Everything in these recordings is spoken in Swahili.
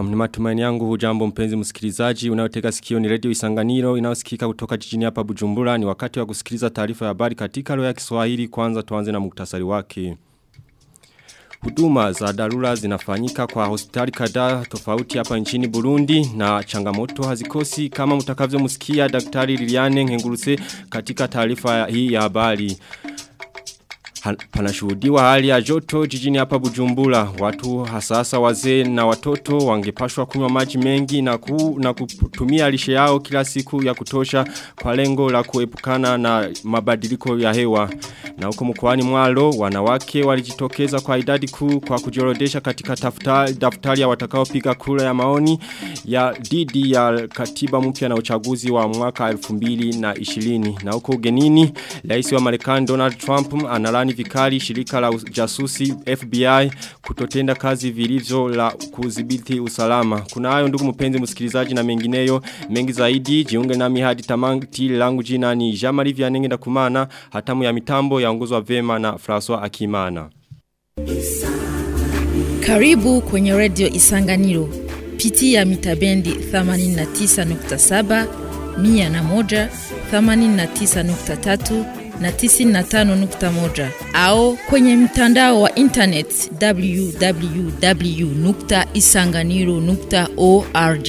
Na ni matumaini yangu hujambo mpenzi msikilizaji unayotega sikio ni radio Isanganiro inayosikika kutoka jijini hapa Bujumbura ni wakati wa kusikiliza taarifa ya habari katika lugha ya Kiswahili kwanza tuanze na muktasari wake. Huduma za dharura zinafanyika kwa hospitali kadhaa tofauti hapa nchini Burundi na changamoto hazikosi kama mtakavyo msikia daktari Liliane Ngenguruse katika taarifa hii ya habari. Panashuhudiwa hali ya joto jijini hapa Bujumbura. Watu hasasa wazee na watoto wangepashwa kunywa maji mengi na, ku, na kutumia lishe yao kila siku ya kutosha kwa lengo la kuepukana na mabadiliko ya hewa. Na huko mkoani Mwalo wanawake walijitokeza kwa idadi kuu kwa kujiorodesha katika daftari, daftari ya watakaopiga kura ya maoni ya didi ya katiba mpya na uchaguzi wa mwaka 2020. Na huko ugenini, rais wa Marekani Donald Trump analani vikali shirika la jasusi FBI kutotenda kazi vilivyo la kudhibiti usalama. Kuna hayo ndugu mpenzi msikilizaji na mengineyo mengi zaidi jiunge nami hadi tamati langu jina ni Jamari Vianenge na kumana hatamu ya mitambo yaongozwa vema na François Akimana. Karibu kwenye Radio Isanganiro. Pitia mitabendi 89.7, 101, 89.3 na 95.1 au kwenye mtandao wa internet www.isanganiro.org.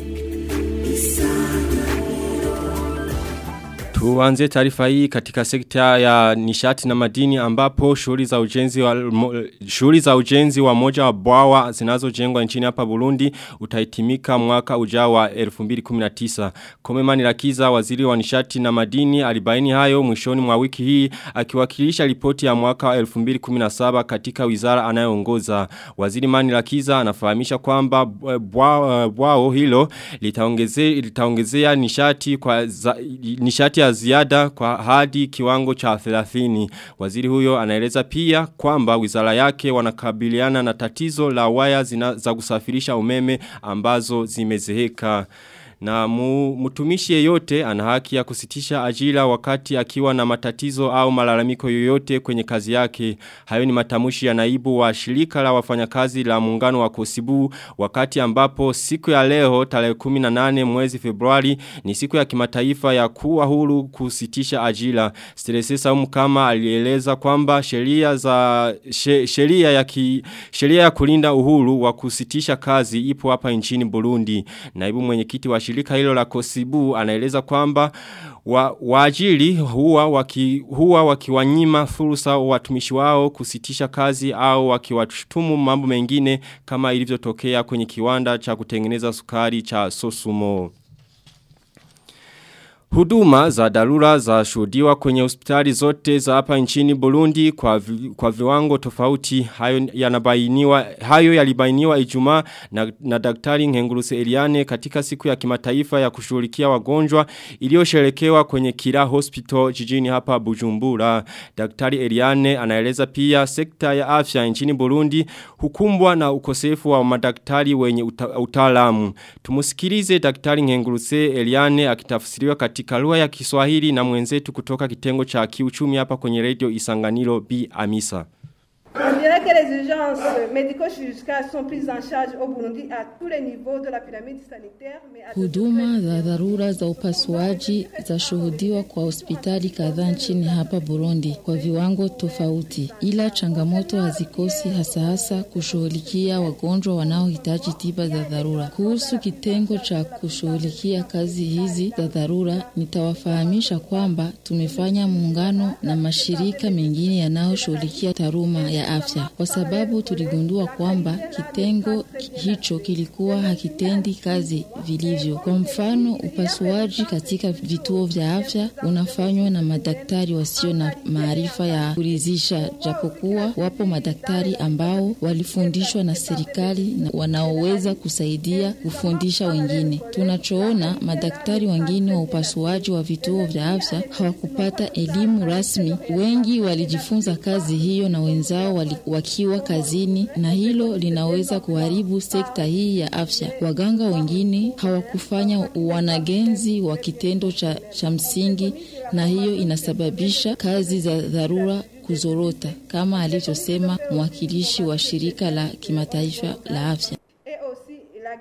Tuanze taarifa hii katika sekta ya nishati na madini ambapo shughuli za ujenzi wa shughuli za ujenzi wa moja wa bwawa zinazojengwa nchini hapa Burundi utaitimika mwaka ujao wa 2019. Komemani Rakiza waziri wa nishati na madini alibaini hayo mwishoni mwa wiki hii akiwakilisha ripoti ya mwaka wa 2017 katika wizara anayoongoza. Waziri Mani Rakiza anafahamisha kwamba bwao hilo litaongezea litaongezea nishati kwa za, nishati ya ziada kwa hadi kiwango cha 30. Waziri huyo anaeleza pia kwamba wizara yake wanakabiliana na tatizo la waya zina, za kusafirisha umeme ambazo zimezeheka. Na mu, mutumishi yeyote ana haki ya kusitisha ajira wakati akiwa na matatizo au malalamiko yoyote kwenye kazi yake. Hayo ni matamushi ya naibu wa shirika la wafanyakazi la muungano wa Kosibu wakati ambapo siku ya leo tarehe 18 mwezi Februari ni siku ya kimataifa ya kuwa huru kusitisha ajira. Stresesa kama alieleza kwamba sheria za sheria ya ki, sheria ya kulinda uhuru wa kusitisha kazi ipo hapa nchini Burundi. Naibu mwenyekiti wa shirika hilo la Kosibu anaeleza kwamba wa, waajiri huwa waki, huwa wakiwanyima fursa watumishi wao kusitisha kazi au wakiwashutumu mambo mengine kama ilivyotokea kwenye kiwanda cha kutengeneza sukari cha Sosumo. Huduma za dharura za shuhudiwa kwenye hospitali zote za hapa nchini Burundi kwa, vi, kwa viwango tofauti hayo yanabainiwa hayo yalibainiwa Ijumaa na, na daktari Ngenguruse Eliane katika siku ya kimataifa ya kushughulikia wagonjwa iliyosherekewa kwenye Kira Hospital jijini hapa Bujumbura. Daktari Eliane anaeleza pia sekta ya afya nchini Burundi hukumbwa na ukosefu wa madaktari wenye uta, utaalamu. Tumusikilize daktari Ngenguruse Eliane akitafsiriwa katika katika lugha ya Kiswahili na mwenzetu kutoka kitengo cha kiuchumi hapa kwenye radio Isanganiro B Amisa. On dirait que les urgences médico-chirurgicales sont prises en charge au Burundi à tous les niveaux de la pyramide sanitaire. Huduma za dharura za upasuaji zashuhudiwa kwa hospitali kadhaa nchini hapa Burundi kwa viwango tofauti, ila changamoto hazikosi, hasa hasa kushughulikia wagonjwa wanaohitaji tiba za dharura. Kuhusu kitengo cha kushughulikia kazi hizi za dharura, nitawafahamisha kwamba tumefanya muungano na mashirika mengine yanayoshughulikia taaluma ya afya kwa sababu tuligundua kwamba kitengo hicho kilikuwa hakitendi kazi vilivyo. Kwa mfano, upasuaji katika vituo vya afya unafanywa na madaktari wasio na maarifa ya kuridhisha, japokuwa wapo madaktari ambao walifundishwa na serikali na wanaoweza kusaidia kufundisha wengine. Tunachoona madaktari wengine wa upasuaji wa vituo vya afya hawakupata elimu rasmi. Wengi walijifunza kazi hiyo na wenzao wali, wakiwa kazini, na hilo linaweza kuharibu sekta hii ya afya. Waganga wengine hawakufanya wanagenzi wa kitendo cha, cha msingi, na hiyo inasababisha kazi za dharura kuzorota, kama alivyosema mwakilishi wa shirika la kimataifa la afya. Et aussi la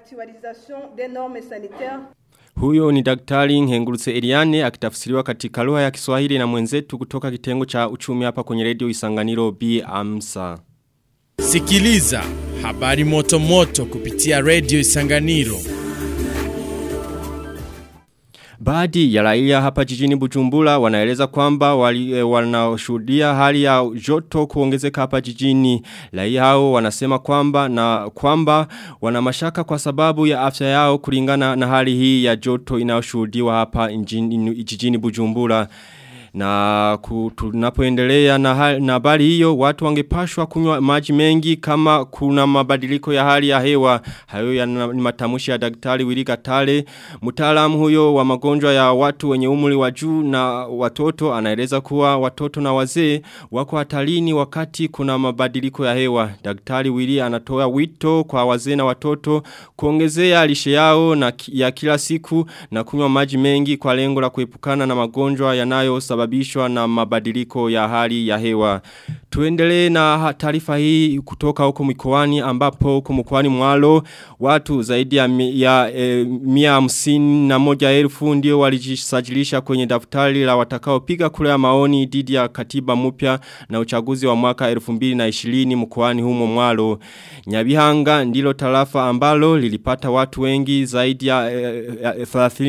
l'actualisation des normes sanitaires Huyo ni daktari Ngengurutse Eliane akitafsiriwa katika lugha ya Kiswahili na mwenzetu kutoka kitengo cha uchumi hapa kwenye redio Isanganiro B Amsa. Sikiliza habari moto moto kupitia redio Isanganiro. Baadhi ya raia hapa jijini Bujumbura wanaeleza kwamba wali, e, wanashuhudia hali ya joto kuongezeka hapa jijini. Raia hao wanasema kwamba na kwamba wana mashaka kwa sababu ya afya yao kulingana na hali hii ya joto inayoshuhudiwa hapa jijini, jijini Bujumbura. Na tunapoendelea na na habari hiyo watu wangepashwa kunywa maji mengi kama kuna mabadiliko ya hali ya hewa hayo ya ni matamshi ya daktari Willy Gatale mtaalamu huyo wa magonjwa ya watu wenye umri wa juu na watoto anaeleza kuwa watoto na wazee wako hatarini wakati kuna mabadiliko ya hewa daktari Willy anatoa wito kwa wazee na watoto kuongezea lishe yao na ya kila siku na kunywa maji mengi kwa lengo la kuepukana na magonjwa yanayosababisha kusababishwa na mabadiliko ya hali ya hewa. Tuendelee na taarifa hii kutoka huko mikoani ambapo huko mkoani mwalo watu zaidi ya, ya e, mia hamsini na moja elfu ndio walijisajilisha kwenye daftari la watakao piga kura ya maoni dhidi ya katiba mpya na uchaguzi wa mwaka 2020 mkoani humo mwalo. Nyabihanga ndilo tarafa ambalo lilipata watu wengi zaidi ya e, e,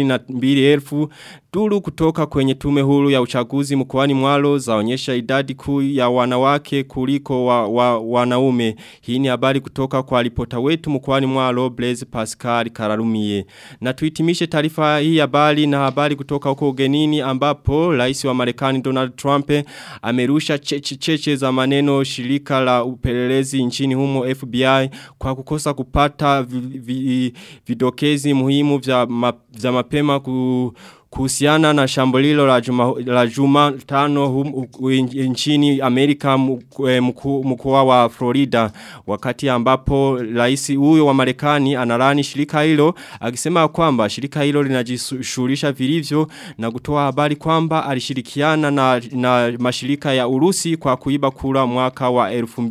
32,000 Duru kutoka kwenye tume huru ya uchaguzi mkoani mwalo zaonyesha idadi kuu ya wanawake kuliko wa, wa, wanaume. Hii ni habari kutoka kwa ripota wetu mkoani mwalo Blaise Pascal Kararumie. Na tuitimishe taarifa hii habari na habari kutoka huko ugenini ambapo rais wa Marekani Donald Trump amerusha cheche cheche za maneno shirika la upelelezi nchini humo FBI kwa kukosa kupata vi, vi, vidokezi muhimu vya, ma, vya mapema ku kuhusiana na shambulilo la juma, la juma tano hum, nchini Amerika mkoa wa Florida wakati ambapo rais huyo wa Marekani analani shirika hilo akisema kwamba shirika hilo linajishughulisha vilivyo na kutoa habari kwamba alishirikiana na, na mashirika ya Urusi kwa kuiba kura mwaka wa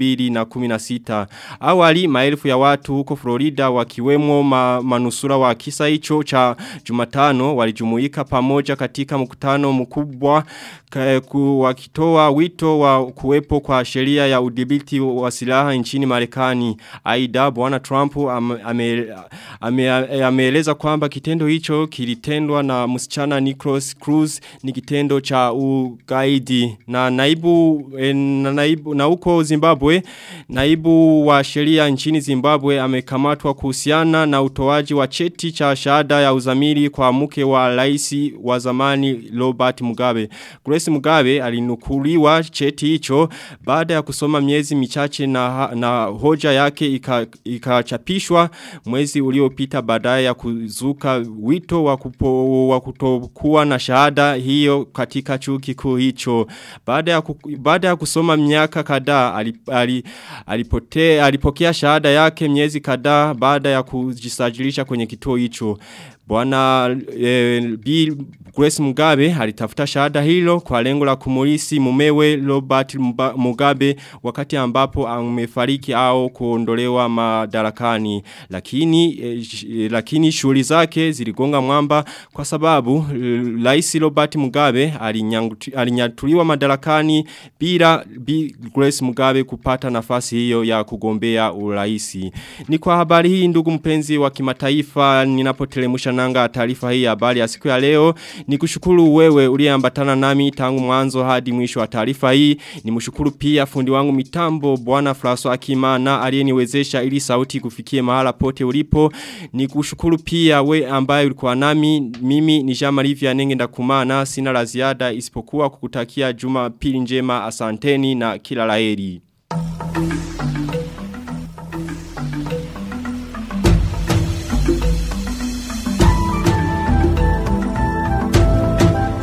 2016 awali maelfu ya watu huko Florida wakiwemo ma, manusura wa kisa hicho cha Jumatano walijumuika pamoja katika mkutano mkubwa wakitoa wito wa kuwepo kwa sheria ya udhibiti wa silaha nchini Marekani. Aidha bwana Trump ameeleza ame, ame, ame kwamba kitendo hicho kilitendwa na msichana Nicholas Cruz ni kitendo cha ugaidi na naibu e, na naibu na huko Zimbabwe naibu wa sheria nchini Zimbabwe amekamatwa kuhusiana na utoaji wa cheti cha shahada ya uzamili kwa mke wa rais wa zamani Robert Mugabe. Grace Mugabe alinukuliwa cheti hicho baada ya kusoma miezi michache na, na hoja yake ikachapishwa mwezi uliopita baadaye ya kuzuka wito wa, kupo, wa kutokuwa na shahada hiyo katika chuo kikuu hicho. Baada ya, baada ya kusoma miaka kadhaa alip, alipote, alipokea shahada yake miezi kadhaa baada ya kujisajilisha kwenye kituo hicho. Bwana e, Bill Grace Mugabe alitafuta shahada hilo kwa lengo la kumulisi mumewe Robert Mugabe wakati ambapo amefariki au kuondolewa madarakani lakini e, lakini shughuli zake ziligonga mwamba kwa sababu Rais Robert Mugabe alinyatuliwa madarakani bila Bill Grace Mugabe kupata nafasi hiyo ya kugombea uraisi. Ni kwa habari hii ndugu mpenzi wa kimataifa ninapotelemusha nanga taarifa hii habari ya siku ya leo ni kushukuru wewe uliyeambatana nami tangu mwanzo hadi mwisho wa taarifa hii ni mshukuru pia fundi wangu mitambo bwana François Akimana aliyeniwezesha ili sauti kufikie mahala pote ulipo ni kushukuru pia we ambaye ulikuwa nami mimi ni Jean Marie Vianenge ndakumana sina la ziada isipokuwa kukutakia Jumapili njema asanteni na kila laheri